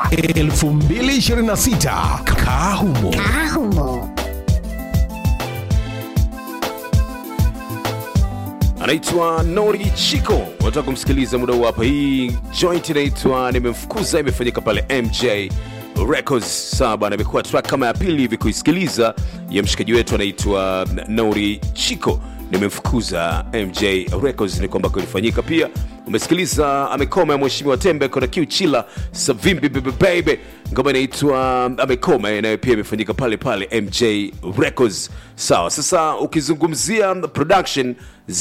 2026 kaa humo Ahumo. anaitwa Nori Chiko. Unataka kumsikiliza muda huu hapa. Hii joint inaitwa Nimemfukuza, imefanyika pale MJ Records. Sawa bana, imekuwa track kama ya pili hivi kuisikiliza ya mshikaji wetu anaitwa Nori Chiko. Nimemfukuza MJ Records ni kwamba kulifanyika pia. Umesikiliza amekoma ya Mheshimiwa Tembe kona Q Chila Savimbi Baby Baby, ngoma inaitwa amekoma, nayo pia imefanyika pale pale MJ Records. Sawa, sasa ukizungumzia production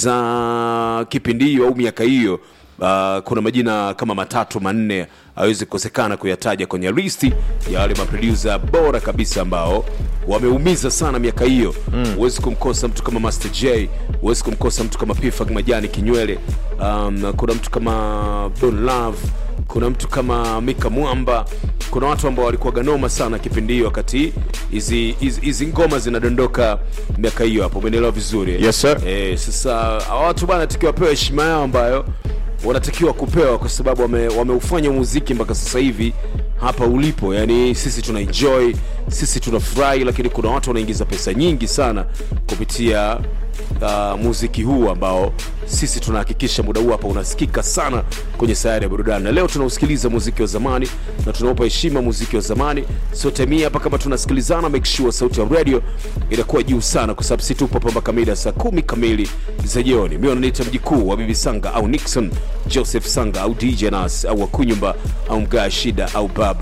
za kipindi hiyo au miaka hiyo Uh, kuna majina kama matatu manne hawezi kukosekana kuyataja kwenye listi ya wale maproducer bora kabisa ambao wameumiza sana miaka hiyo huwezi kumkosa mtu kama Master J huwezi kumkosa mtu kama Pifak Majani Kinywele um, kuna mtu kama Don Love kuna mtu kama Mika Mwamba kuna watu ambao walikuwa ganoma sana kipindi hiyo wakati hizi hizi- hizi ngoma zinadondoka miaka hiyo hapo umeelewa vizuri Yes, sir. Eh, sasa hawa watu bana takiwa wapewe heshima yao ambayo wanatakiwa kupewa kwa sababu wame, wameufanya muziki mpaka sasa hivi hapa ulipo yani sisi tuna enjoy sisi tunafurahi lakini kuna watu wanaingiza pesa nyingi sana kupitia uh, muziki huu ambao sisi tunahakikisha muda huu hapa unasikika sana kwenye sayari ya burudani na leo tunausikiliza muziki wa zamani na tunaupa heshima muziki wa zamani so time hii hapa kama tunasikilizana make sure sauti ya radio inakuwa juu sana kwa sababu si tupo hapa mpaka mida saa kumi kamili za jioni mi wananiita mjikuu wa bibi sanga au nixon joseph sanga au dj nas au wakunyumba au mgaa shida au baba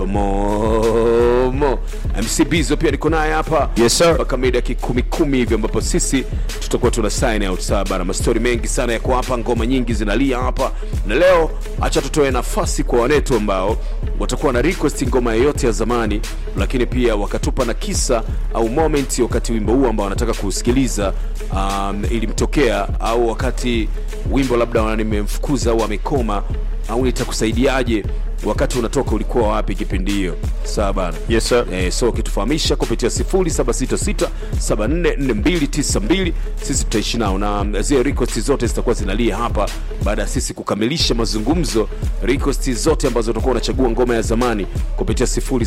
momo mc bizo pia niko naye hapa Yes, sir. mpaka mida kikumi kumi hivi ambapo sisi tutakuwa tuna sign out sawa bana mastori mengi sana yako hapa ngoma nyingi zinalia hapa na leo acha tutoe nafasi kwa wanetu ambao watakuwa na request ngoma yoyote ya zamani lakini pia wakatupa na kisa au moment wakati wimbo huu ambao wanataka kuusikiliza um, ilimtokea au wakati wimbo labda wana- nimemfukuza au amekoma au nitakusaidiaje wakati unatoka ulikuwa wapi kipindi hiyo sawa bana Yes, sir. Eh, so ukitufahamisha kupitia 0766744292 sisi tutaishi nao na zile request zote zitakuwa zinalia hapa baada ya sisi kukamilisha mazungumzo request zote ambazo utakuwa unachagua ngoma ya zamani kupitia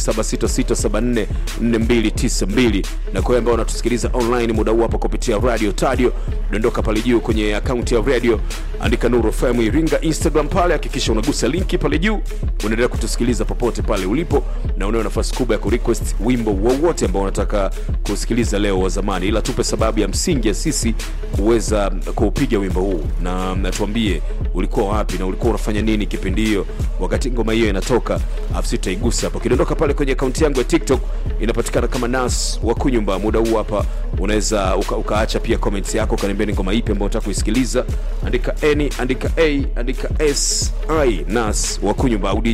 0766744292 na kwa wale ambao wanatusikiliza online muda huu hapa kupitia radio tadio dondoka pale juu kwenye akaunti ya radio andika nuru fm iringa instagram pale hakikisha unagusa linki pale juu unaendelea kutusikiliza popote pale ulipo na unayo nafasi kubwa ya kurequest wimbo wowote ambao unataka kusikiliza leo wa zamani ila tupe sababu ya msingi ya sisi kuweza kuupiga wimbo huu na natuambie ulikuwa wapi na ulikuwa unafanya nini kipindi hiyo wakati ngoma hiyo inatoka afu sisi tutaigusa hapo ukidondoka pale kwenye akaunti yangu ya tiktok inapatikana kama nas wa kunyumba muda huu hapa unaweza uka, ukaacha pia comments yako ukaniambia ni ngoma ipi ambayo unataka kuisikiliza andika any andika a andika s i nas wa kunyumba au DJ